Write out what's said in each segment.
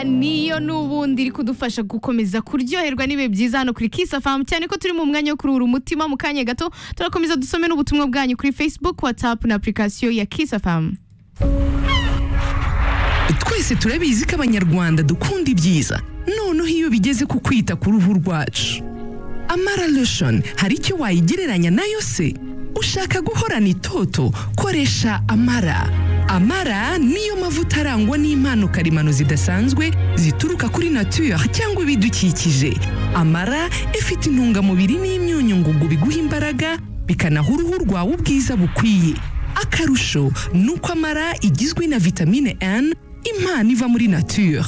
niyo n'ubundi iri kudufasha gukomeza kuryoherwa n'ibihe byiza hano kuri kisafamu cyane ko turi mu mwanya wo kuruhura umutima mu kanya gato turakomeza dusome n'ubutumwa bwanyu kuri facebook whatsapp na application ya kisafamu twese turabizi ko abanyarwanda dukunda ibyiza noneho iyo bigeze ku kwita ku ruhu rwacu amara lotion hari icyo wayigereranya nayo se ushaka guhorana itoto koresha amara amara niyo mavuta arangwa n'impano karemano zidasanzwe zituruka kuri nature cyangwa ibidukikije amara ifite intungamubiri n'imyunyu ngugu biguha imbaraga bikanaha uruhu rwawe ubwiza bukwiye akarusho ni uko amara igizwe na vitamine N impano iva muri nature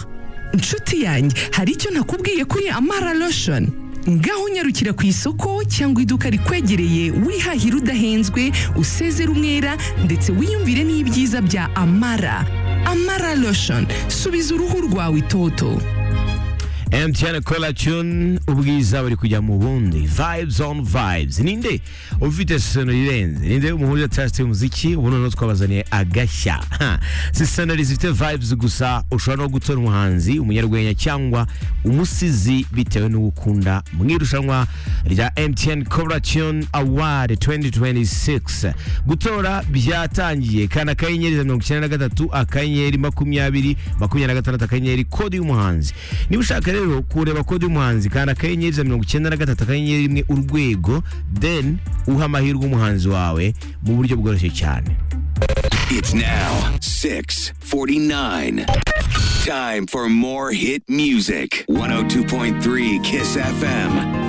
inshuti yanjye hari icyo nakubwiye kuri amara lotion ngaho unyarukira ku isoko cyangwa iduka rikwegereye wihahira udahenzwe usezera umwera ndetse wiyumvire n'ibyiza bya amara amara lotion subiza uruhu rwawe itoto MTN Cola Tune ubwiza buri kujya mu bundi vibes on vibes ninde ufite sono irenze ninde umuhuza test y'umuziki ubu noneho twabazaniye agashya Ha. si sonori zifite vibes gusa ushobora no gutora umuhanzi umunyarwenya cyangwa umusizi bitewe n'uwo ukunda mu irushanwa rya MTN Cola Tune Award 2026 gutora byatangiye kana akanyenyeri mirongo icyenda na gatatu akanyenyeri makumyabiri makumyabiri na gatandatu akanyenyeri kode y'umuhanzi niba ushaka rero kureba kode y'umuhanzi kanda akanyenyeri ijana na mirongo icyenda na gatatu akanyenyeri rimwe urwego then uha amahirwe umuhanzi wawe mu buryo bworoshye cyane It's now 649. Time for more hit music. 102.3 Kiss FM.